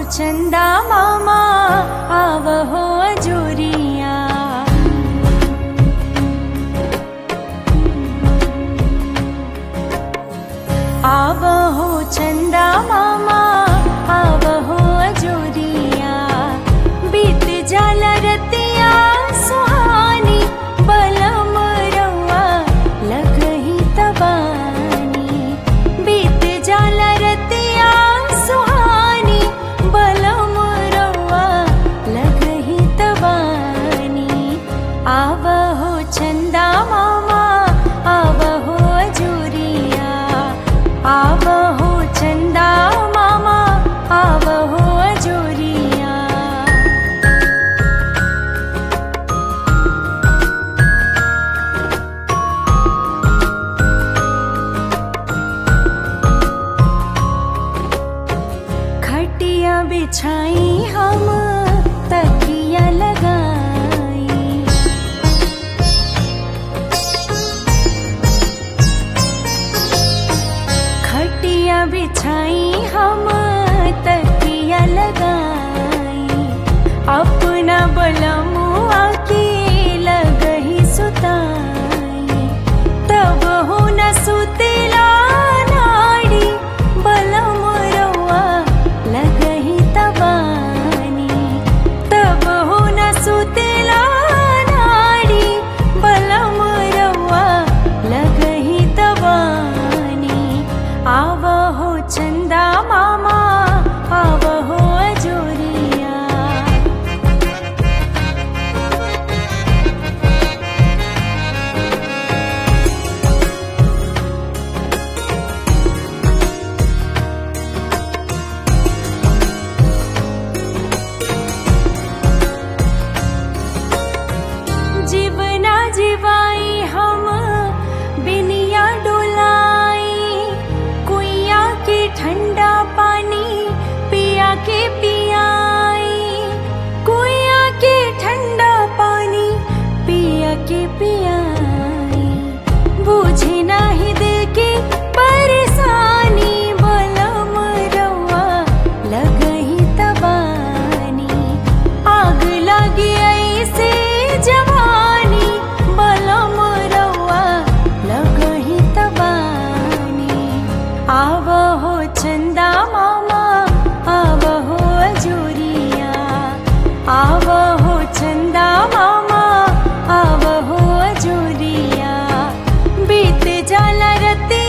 चंदा मामा आवहो अजोरिया आवहो चंदा मामा आवहो अजोरिया बीत जल रतिया सुहानी बलम रउआ लगही तबानी बीत जल रतिया सुहानी बलम रउआ लगही तबानी आवहो चंदा मामा आवहो अजूरिया आवहो चंदा मामा आवहो अजूरिया खटिया बिछाई हम तकिया लगाई खटिया बिछाई हम तकिया लगाई अपना बलमुआ के लगही सुताई तब हो न सुतेला नाड़ी बलम रउआ लगही तबानी तब हो न सुतेला नाड़ी बलम रउआ लगही तबानी आवहो चंदा मामा आवहो अजोरिया जीवना जीवाई हम बिनिया डोलाई कुइया के ठंडा पानी पिया के पियाई कुइया के ठंडा पानी पिया के पियाई बुझे नाही दे के परेशानी बलम रउआ लगही तबानी आग लगी ऐसे जवानी बलम रउआ लगही तबानी आवहो चंदा मामा आवहो अजूरिया आवहो चंदा मामा आवहो अजूरिया बीत जाला रती